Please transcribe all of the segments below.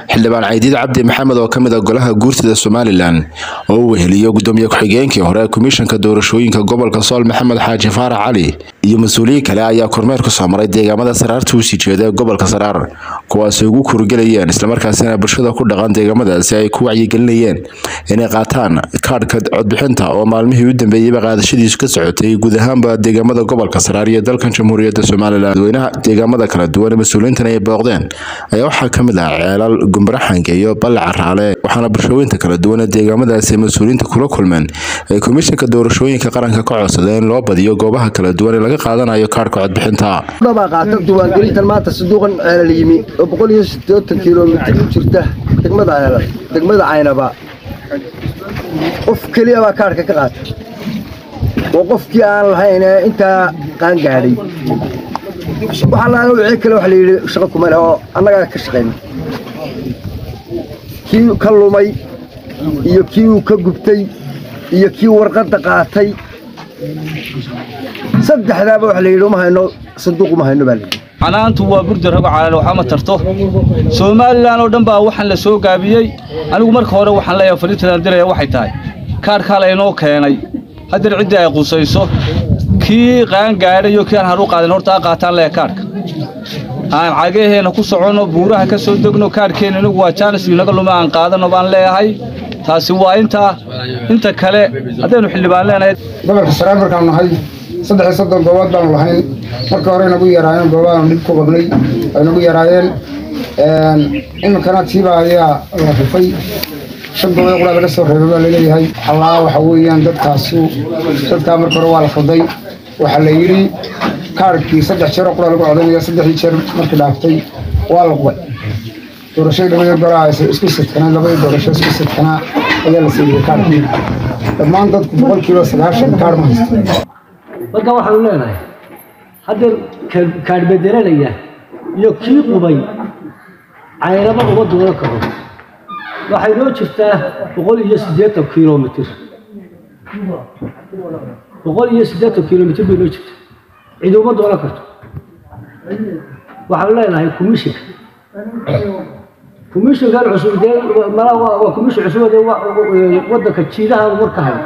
xildhibaan caydiid cabdi maxamed oo ka mid a golaha guurtida somalilan oo uu weheliyo gudoomiye ku-xigeenkii hore komishanka doorashooyinka gobolka sool maxamed xaaji faarax cali iyo mas-uuliyiin kale ayaa kormeer ku soo maray deegaamada saraarta usii jeeda ee gobolka saraar kuwaasi ugu kuurgelayeen islamarkaasina bulshada ku dhaqan deegaamadaasi ay ku wacyigelinayeen inay qaataan kaadhka codbixinta oo maalmihii u dambeeyeyba qaadashadiisu ka socotay guud ahaanba deegaamada gobolka saraar iyo dalkan jamhuuriyadda somalilan dadweynaha deegaamada kala duwan ee mas-uuliyiintan ay booqdeen ayaa waxaa ka mid ah ceelal gumbaraxanka iyo balle caraale waxaana bulshooyinta kala duwan ee deegaamadaasi mas-uuliyiinta kula kulmeen ay komishanka doorashooyinka qaranka ka codsadeen in loo badiyo goobaha kala duwan ee laga qaadanayo kaadhka codbixinta baa qaata diiwaangelintan maanta sanduuqan ceelal yimi oo boqol iyo siddeetan kilomitir u jirta degmada ceelal degmada caynaba qof keliya baa kaadhka ka qaata oo qofkii aan lahayn ee intaa qaangaadhay waxaa laala wixii kale waxa la yidhi shaqo kuma leh oo annagaa ka shaqayna kii ka lumay iyo kii uu ka gubtay iyo kii warqadda qaatay saddexdaaba waxa la yidhi uma hayno sanduuq uma hayno baa la yidhi canaantu waa burda rago calaal waxba ma tarto somalilan oo dhan baa waxaan la soo gaabiyey anigu marka hore waxaan leeyahay fariintadan diraya waxay tahay kaadhkaa laynoo keenay haddana ciddii ay qusayso kii qaangaadhayo kii aan haru qaadan horta a qaataan leeya kaadhka aan cagaheenna ku soconno buuraha ka soo degno kaadhkeenna inagu waa jaanis inaga luma aan qaadanno baan leeyahay taasi waa intaa inta kale haddaynu xildhibaan leenahay gobolka saraar markaanu nahay saddex iyo soddon goobood baanu lahayn marka hore nagu yaraayeen goobaanu dhib ku qabnay ay nagu yaraayeen iminkana tiiba ayaa la rifay shan goobood qura laga soo reebay baa laleeyahay allaa waxa weeyaan dadkaasu dadkaa marka hore waa la khalday waxaa la yidhi kaarhkii saddex jeero qura lagu codanaya saddexdii jeer markii dhaaftay waa la qubay doorashadii labadii golaa isku sidkanaa labadii doorasho isku sidkanaa ayaa la siiyey kaarhkii dhammaan dadku boqolkiiba sagaashan kaarh ma haysto marka waxaanu leenahay haddeer kaadh bedelanaya iyo kii qubay caynaba uma doonan karo waxay noo jirtaa boqol iyo siddeetan kilomitir boqol iyo siddeetan kilomitir bay noo jirtaa cid uma doonan karto waxaanu leenahay commishinka commishinkan cusub dee mala waa commishin cusub dee waddanka jiidahaan warka hayo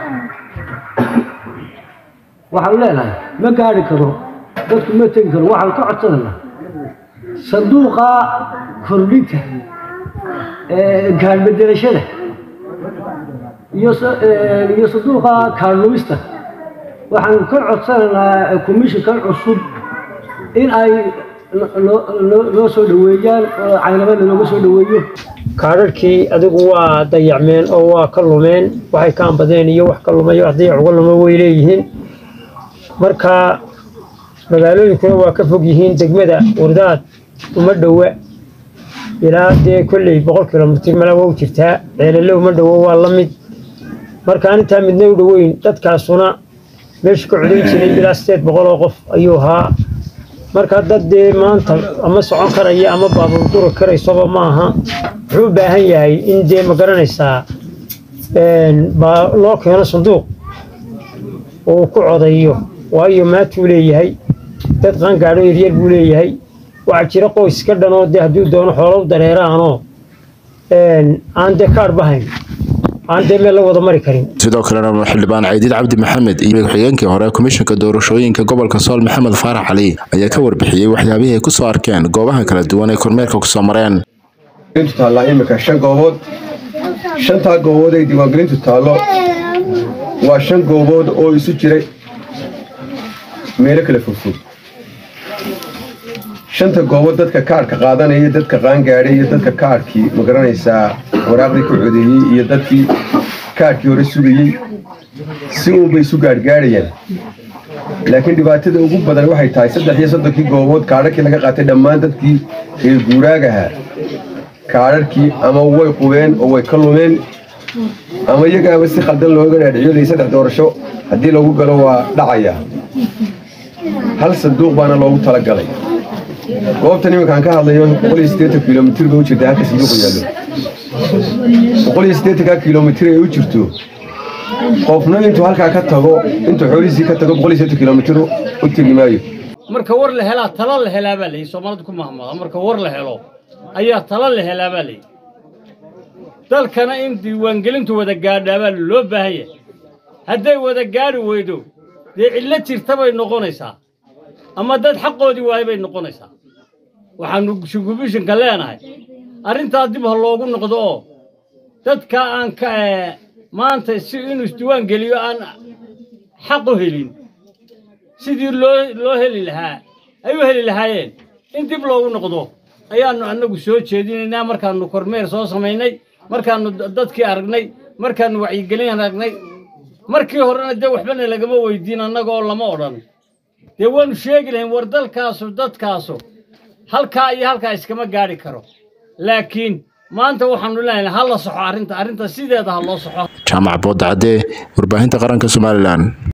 waxaanu leenahay ma gaari karo dadku ma tegi karo waxaanu ka codsanayna sanduuqa kordhinta kaadhbedelashada iyo iyo sanduuqa kaadhlumista waxaanu ka codsanaynaa commishinkan cusub in ay noo soo dhoweeyaan oo caynabada nooga soo dhoweeyo kaadharhkii adigu waa dayacmeen oo waa ka lumeen waxay ka ambadeen iyo wax ka lumay wax dayac uga luma way leeyihiin marka magaalooyinkuna waa ka fog yihiin degmada wardaad uma dhowa ilaa dee kolley boqol kilomitir mala waa u jirtaa ceelale uma dhowo waa la mid markaan intaa midna u dhoweyn dadkaasuna meesha ka codayn jiray ilaa sideed boqol oo qof ayuu ahaa marka dad dee maanta ama socon karaya ama baabuur duri karaysoba ma aha wuxuu u baahan yahay in dee ma garanaysaa baa loo keeno sanduuq oo uu ku codayo waayo maatuu leeyahay dad qaangaadho yaryar buu leeyahay waxaa jira qoys ka dhanoo dee hadduu doono xoolo u dareeraanoo aan dee kaadh bahayn aan dee meel la wada mari karin sidoo kalena xildhibaan caydiid cabdi maxamed iyo ku-xigeenkii hore komishanka doorashooyinka gobolka sool maxamed faarax cali ayaa ka warbixiyey waxyaabihii ay kusoo arkeen goobaha kala duwan ee kormeerka kusoo mareen intu taallaa imika shan goobood shantaa goobood ay diiwaangelintu taallo waa shan goobood oo isu jiray meelo kala fogfog shanta goobood dadka kaadhka qaadanaya dadka qaangaadhay iyo dadka kaadhkii ma garanaysaa waraaqdii ku codeeyey iyo dadkii kaadhkii hore sugayey si uunbay isu gaadhgaadhayaan laakiin dhibaatada ugu badan waxay tahay saddex iyo soddonkii goobood kaadharkii laga qaatay dhammaan dadkii reer guuraagaha kaadharkii ama way qubeen oo way ka lumeen ama iyagaaba si khaldan looga dhaadhiciyolay saddex doorasho haddii lagu galo waa dhacaya hal sanduuq baana loogu talagalay goobtan iminkaan ka hadlayo boqol iyo siddeetan kilomitir bay u jirta halka sanduuqu yaallo boqol iyo siddeetanka kilomitir ay u jirto qofna intuu halkaa ka tago intuu xoolihiisii ka tago boqol iyo siddeetan kilomitir u tegi maayo marka war la helaa talo la helaa baa layidhi soomaalida ku mahmada marka war la helo ayaa talo la helaa baa layidhi dalkana in diiwaangelintu wada gaadhaabaa loo baahan yahay hadday wada gaadhi weydo dee cidlo jirta bay noqonaysaa ama dad xaqoodii waayay bay noqonaysaa waxaannu shugubishinka leenahay arrintaa dib ha loogu noqdo oo dadka aan ka maanta si inuu isdiiwaan geliyo aan xaq u helin sidii loo loo heli lahaa ay u heli lahaayeen in dib loogu noqdo ayaannu annagu soo jeedinaynaa markaannu kormeer soo samaynay markaannu dadkii aragnay markaannu wacyigelin aragnay markii horena dee waxbana lagama weydiin annaga oo lama odhan dee waannu sheegi lahayn war dalkaasu dadkaasu halkaa iyo halkaa iskama gaadhi karo laakiin maanta waxaannu leenahay ha la soxo arrinta arrinta sideeda ha loo soxo jaamac boodacadee warbaahinta qaranka somalilan